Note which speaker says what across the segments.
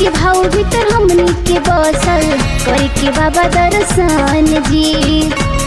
Speaker 1: के भाव भीतर हमनी के बसल करे के बाबा दर्शन जी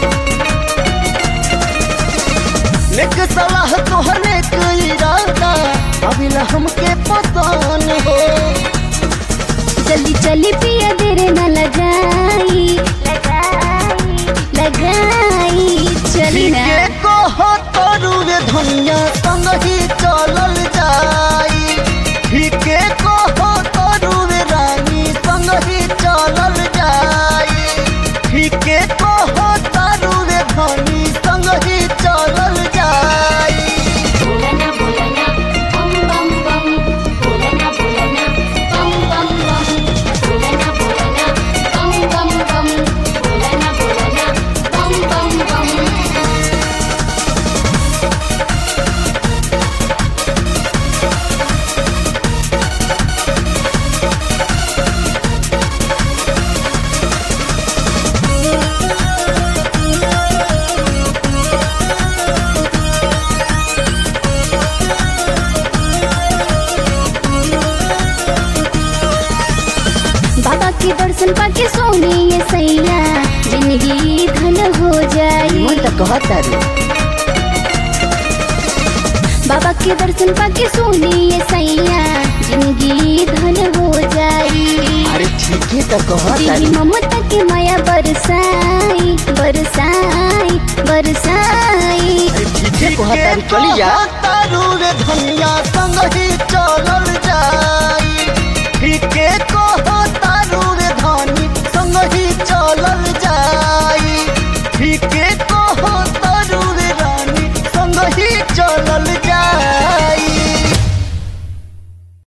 Speaker 2: नेक सलाह तोहरे के इरादा अबिला हमके पतान हो
Speaker 1: जल्दी चली पिया देर न लगाई लगाई लगाई चली ना
Speaker 2: ठीके कहो तोरू रे धनिया संग ही चलल जाई ठीके कहो तोरू रे रानी संग ही चलल जाई ठीके कहो तारू रे धनी संग ही चलल जाई
Speaker 1: बोलना बोलना बम बम बम बोलना बोलना बम बम बम बोलना बोलना बम बम बम बोलना बोलना बम बम बम बाबा के दर्शन पाके सोने ये सैया जिंदगी धन हो जाई
Speaker 2: कहता रे
Speaker 1: बाबा के दर्शन पाके सोने ये सैया जिंदगी धन हो जाई
Speaker 2: अरे ठीके तो कहता
Speaker 1: दीदी ममता के माया बरसाई बरसाई बरसाई
Speaker 2: ठीके कहता रे चली जा तारू रे धनिया संग ही चलल जाई ठीके